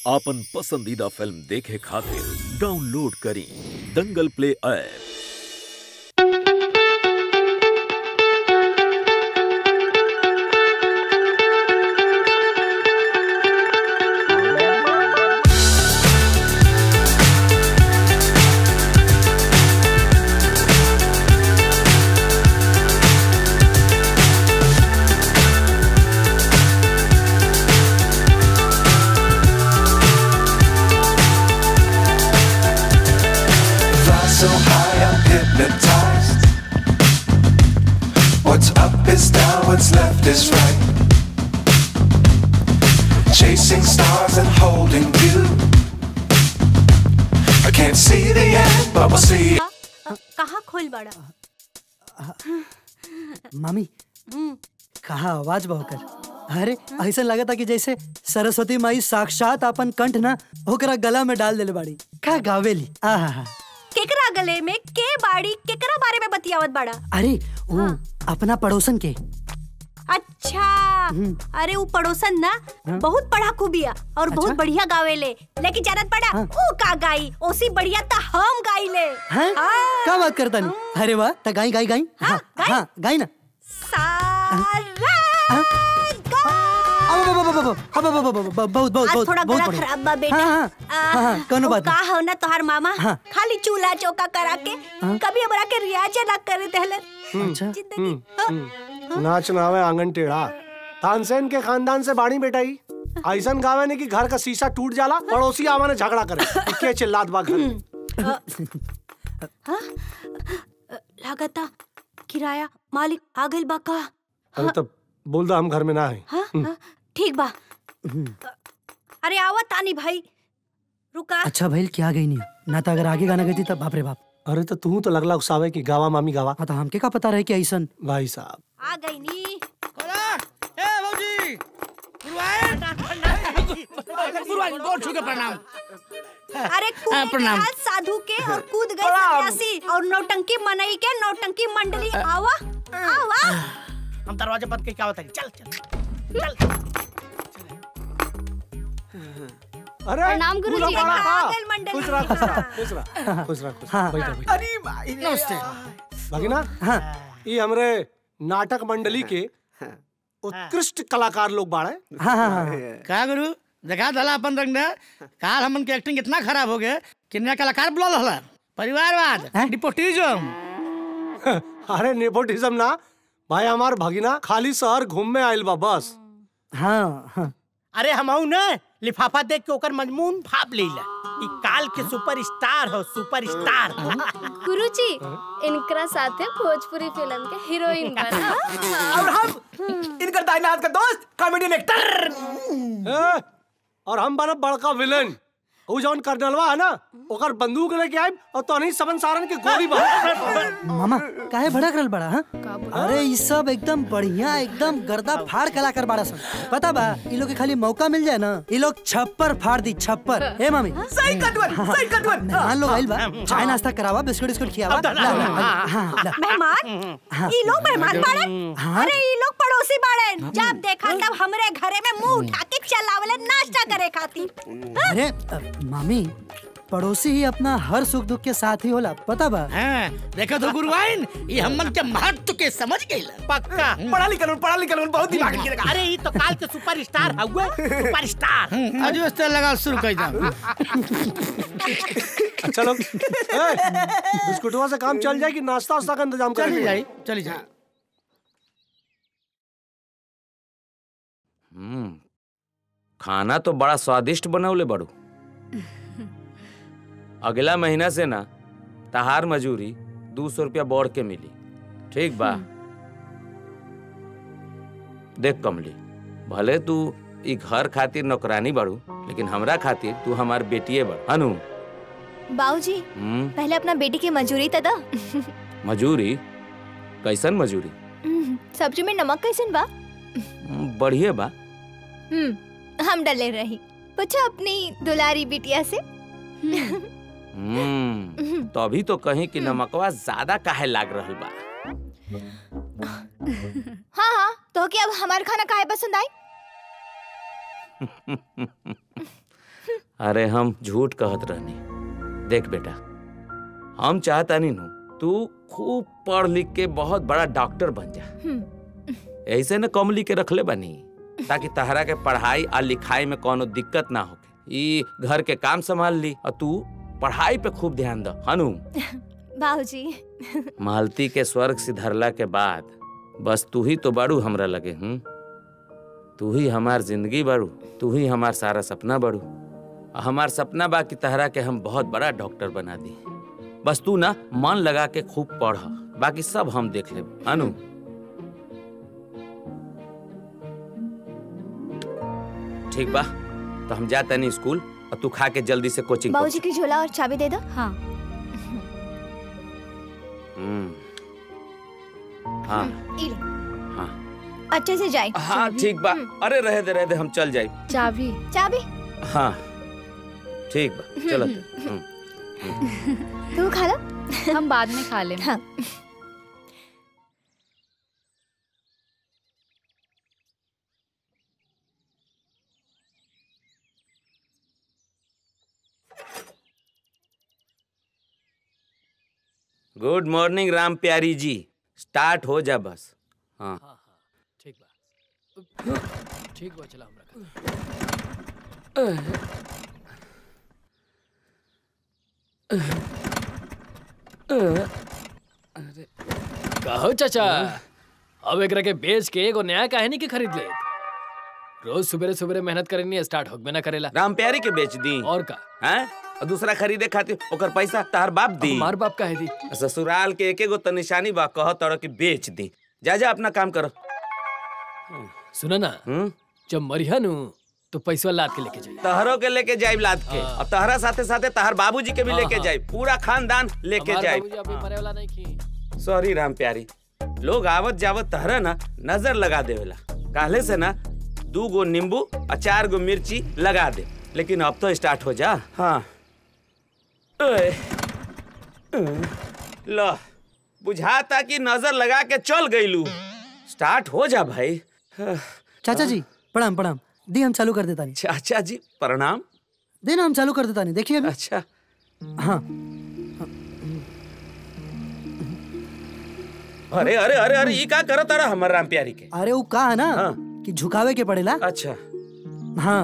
आपन पसंदीदा फिल्म देखे खातिर डाउनलोड करी Dangal play app Fly so high, I'm hypnotized. What's up is down, what's left is right. Chasing stars and holding you. I can't see the end, but we'll see. कहाँ खोल बड़ा मामी कहा आवाज बहोकर अरे ऐसा लगा था कि जैसे सरस्वती माई साक्षात अपन कंठ ना ओकरा गला में डाल देले बाड़ी का गावेली आहा केकरा गले में के बाड़ी केकरा बारे में बतियावत बड़ा अरे वो अपना पड़ोसन के अच्छा अरे वो पड़ोसन ना बहुत पढ़ाकू बिया और बहुत बढ़िया गावेले लेकिन जानत पड़ा हाँ। ऊ का गाई ओसी बढ़िया त हम गाइले हैं हाँ। का बात करता नहीं अरे वाह ता गाई गाई गाई हाँ गाई। हाँ गाई ना सारा हाँ। गा- अब अब अब अब अब अब अब अब बहुत बहुत आज बहुत थोड़ा बहुत गला बढ़िया। खराब बा बेटा हाँ हाँ हाँ हाँ कोनो वो बात का नहीं हो ना तोहार मामा हाँ। खाली चूल्हा चौका करा के कभी हमरा के रियाज ना करे देहले अच्छा जिंदगी हाँ। नाच नावे आंगन टेढ़ा तानसेन के खानदान से बाड़ी बेटाई ऐसन गावे ने कि घर का शीशा टूट जाला पड़ोसी आवा ने झगड़ा करे कि के चिल्लात बा घर में लागता किराया मालिक आ गइल बा का अरे तब बोल दो हम घर में ना है हाँ हाँ, ठीक बा अरे आवा तानी भाई रुका अच्छा भइल क्या गई नहीं ना तो अगर आगे गाना गई तब बाप रे बाप अरे तो तू तो लगला उसावे कि गावा मामी गावा हाँ तो हमके का पता रहे कि ऐसन भाई साहब आ गई नी अरे कूद प्रणाम। गया साधु के और कूद गए सन्यासी और नौटंकी मनई के नौटंकी मंडली आवा आवा हम दरवाजा बंद करके क्या होता है चल चल अरे प्रणाम गुरुजी। फूलो पड़ा का? पागल मंडली। खुश रहा खुश रहा खुश रहा खुश रहा खुश रहा हाँ। बैठा बैठा अरे भाई नमस्ते भगिना हाँ ये हमरे नाटक मंडली के उत्कृष्ट कलाकार लोग बाड़े हाँ हाँ हाँ का गुरु देखा दला अपन रंग ने काल हमन के एक्टिंग इतना खराब हो गए कि नया कलाकार बुला रहला परिवारवाद हैं? डिपोटिज्म अरे नेपोटिज्म ना भाई हमार भगिना खाली शहर घूमने आइल बा बस हाँ हाँ अरे हमहू ने लिफाफा देख के ओकर मजमून भाप लेला ई काल के सुपरस्टार हो सुपरस्टार गुरुजी इनकरा साथे भोजपुरी फिल्म के हीरोइन बना और हम इनकर दाइनाथ का दोस्त कॉमेडियन एक्टर ए, और हम बनब बड़का विलेन उ जौन कर्नलवा है ना ओकर बंदूक लेके आइब और तोहनी सबन सारन के गोली बहा मामा काहे भड़क रहल बड़ा हाँ अरे ई सब एकदम बढ़िया एकदम गर्दा फाड़ कलाकार बाड़ा सन पता बा ई लोग के खाली मौका मिल जाए ना ई लोग छप्पर फाड़ दी छप्पर ए मामी सही कटवन सही कटवन मेहमान लोग आइल बा चाय नाश्ता करावा बिस्कुट बिस्कुट खियावा ला ला ला, हाँ ला मेहमान ई लोग मेहमान बाड़े अरे ई लोग पड़ोसी बाड़े जब देखा तब हमरे घरे में मुंह उठा के चलावले नाश्ता करे खातिर अरे अ, मामी पड़ोसी ही अपना हर सुख दुख के साथ ही होला पता बा हाँ, देखो तो गुरुवाइन ये हमन के महत्व के समझ गइल पक्का पढ़ा लिखल पढ़ा लिखल बहुत दिमाग लगा अरे ये तो काल के सुपरस्टार हुए सुपरस्टार आज वास्ते लगा शुरू कर दो चलो ए, बिस्कुटवा से काम चल जाए कि नाश्ता वास्ता का इंतजाम चली करेंगे जाई चली जाई हम्म, खाना तो बड़ा स्वादिष्ट बनौले बड़ू अगला महीना से ना तहार मजूरी दू सौ रुपया बढ़ के मिली ठीक बा देख कमली भले तू ई घर खातिर नौकरानी बड़ू लेकिन हमरा खातिर तू हमार बेटिए बड़ अनु बाबूजी हम्म, पहले अपना बेटी की मजूरी तो दो मजूरी कैसन मजूरी सब्जी में नमक कैसन बा हम्म, बढ़िए बा हम्म हम डले रही पूछो अपनी दुलारी बिटिया से हम्म, तो अभी तो कहीं कि नमकवा ज्यादा काहे लाग रहल बा हाँ हाँ तो क्या अब हमारा खाना काहे पसंद आई अरे हम झूठ कहत रहनी देख बेटा हम चाहता नहीं नु तू खूब पढ़ लिख के बहुत बड़ा डॉक्टर बन जा ऐसे न कमली के रखले बनी ताकि तहरा के पढ़ाई और लिखाई में कोनो दिक्कत ना होके ई घर के काम संभाल ली और तू पढ़ाई पे खूब ध्यान दो हनु बाबूजी मालती के स्वर्ग सिधरला के बाद बस तू ही तो बाड़ू हमरा लगे हूँ तू ही हमार जिंदगी बाड़ू तू ही हमार सारा सपना बाड़ू आ हमार सपना बा कि तहरा के हम बहुत बड़ा डॉक्टर बना दी बस तू ना मन लगा के खूब पढ़ बाकी सब हम देख लेब अनु ठीक बा तो हम जाते नहीं स्कूल और तू खा के जल्दी से कोचिंग बाबूजी की झोला और चाबी दे दो हाँ हम्म हाँ ई लो। हाँ अच्छे से जाए हाँ ठीक बा अरे रहे दे रहे दे हम चल जाए चाबी चाबी हाँ ठीक बा चलो हम्म। तू खा लो हम बाद में खा लेंगे हाँ गुड मॉर्निंग राम प्यारी जी स्टार्ट हो जा बस हाँ ठीक बा ठीक बा चला हमरा कहो चाचा अब एकरा के बेच के एगो नया कहानी के खरीद ले रोज सुबह सुबह मेहनत करनी स्टार्ट होगबे ना करेला राम प्यारी के बेच दी और का हैं और दूसरा खरीदे खातिर ओकर पैसा तार बाप दी हमार बाप का है दी ससुराल के एक एगो तो निशानी बा कह तोड़ के बेच दी जा जा अपना काम करो सुना ना हम्म जब मरिया नु तो पैसा लाद के लेके जाइए तहरो के लेके जाइब लाद के और तहरा साथे साथे तहर बाबूजी के भी हाँ, लेके हाँ। जाइब पूरा खानदान लेके हमार जाइब बाबूजी अभी मरे वाला नहीं की सॉरी राम प्यारी लोग आवत जावत तहरा ना नजर लगा देवेला काले से ना दू गो नींबू और चार गो मिर्ची लगा दे लेकिन अब तो स्टार्ट हो जा हाँ ओए, लो बुझाता कि नजर लगा के चल गईलू स्टार्ट हो जा भाई चाचा जी प्रणाम प्रणाम दी हम चालू कर देता नहीं चाचा जी प्रणाम देना हम चालू कर देता नहीं देखिए अभी अच्छा हाँ अरे अरे अरे अरे ये का करत तारा हमर राम प्यारी के अरे वो कहा है ना हाँ। कि झुकावे के पड़ेला अच्छा हाँ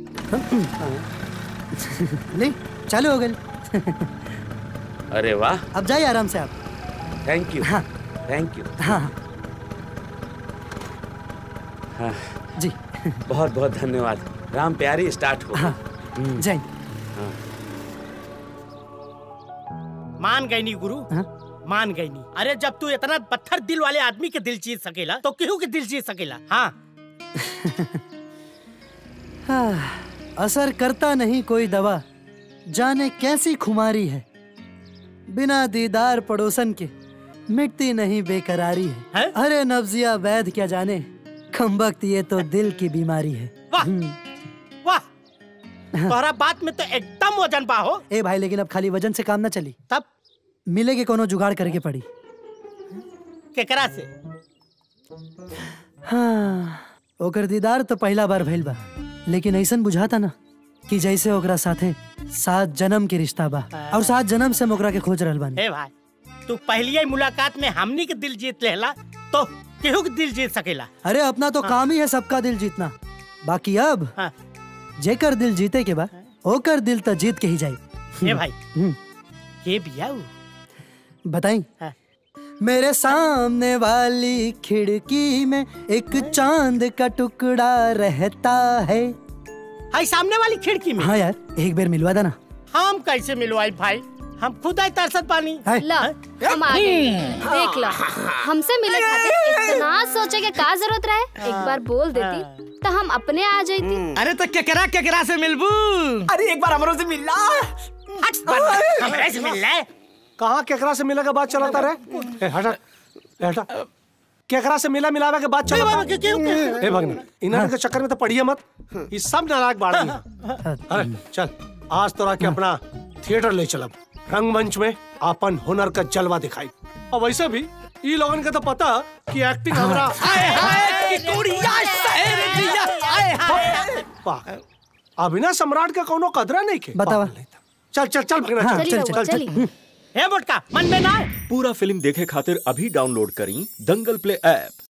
ले चालू हो गए अरे वाह अब जाइए आराम से आप थैंक यू हाँ। थैंक यू हाँ हाँ, जी बहुत बहुत धन्यवाद राम प्यारी स्टार्ट हो हाँ जाइए मान गई नी गुरु हाँ? मान गई नी अरे जब तू इतना पत्थर दिल वाले आदमी के दिल जीत सकेला तो केहू के दिल जीत सकेला हाँ हाँ, असर करता नहीं कोई दवा जाने कैसी खुमारी है बिना दीदार पड़ोसन के मिटती नहीं बेकरारी है, हैं? अरे नब्जिया वैद क्या जाने खम्बख्त ये तो दिल की बीमारी है वाह हम्म, वाह तोहरा बात में तो एकदम वजन बा हो ए भाई लेकिन अब खाली वजन से काम ना चली तब मिले के कोनो जुगाड़ करके पड़ी केकरा से हाँ ओकर दीदार तो पहला बार भइल बा लेकिन ऐसन बुझाता ना कि जैसे ओकरा साथे सात जन्म के रिश्ता बा और सात जन्म से हम ओकरा के खोज रहल बानी हे भाई तू पहली ही मुलाकात में हमनी के दिल जीत लेला तो केहू के दिल जीत सकेला अरे अपना तो काम ही है सबका दिल जीतना बाकी अब हाँ जेकर दिल जीते के बा ओकर दिल तो जीत के ही जाई हे भाई हम्म, के बिया उ? बताई हाँ। मेरे सामने वाली खिड़की में एक चांद का टुकड़ा रहता है हाय सामने वाली खिड़की में हाँ यार एक बार मिलवा देना हम कैसे मिलवाई भाई हम खुद आई तरसत पानी है ला हम आ गए देख लो हमसे मिले खातिर इतना सोचे के का जरूरत रहे एक बार बोल देती तो हम अपने आ जाती अरे तो केकरा केकरा से मिलबू अरे एक बार हमरों से मिलना हमरे से मिल ले कहाँ केकरा से मिला के बात चलाता रहे ए, हटा ए, हटा केकरा से मिला मिलावे के बात चलाता क्यों- क्यों- क्यों? ए भगना इन्होंने के चक्कर में तो पढ़िए मत ये सब नाराज बाड़ा अरे चल आज तोरा के अपना थिएटर ले चलब रंगमंच में अपन हुनर का जलवा दिखाई और वैसे भी ई लोगन के तो पता कि एक्टिंग हमरा हाय हाय की कुड़िया शहर दिया हाय हाय वाह अभिनय सम्राट का कोनो कदरा नहीं के बतावा चल चल चल भगना हाँ, चल चल, चल चल, चल ए मोटका मन में ना आए। पूरा फिल्म देखे खातिर अभी डाउनलोड करी दंगल प्ले ऐप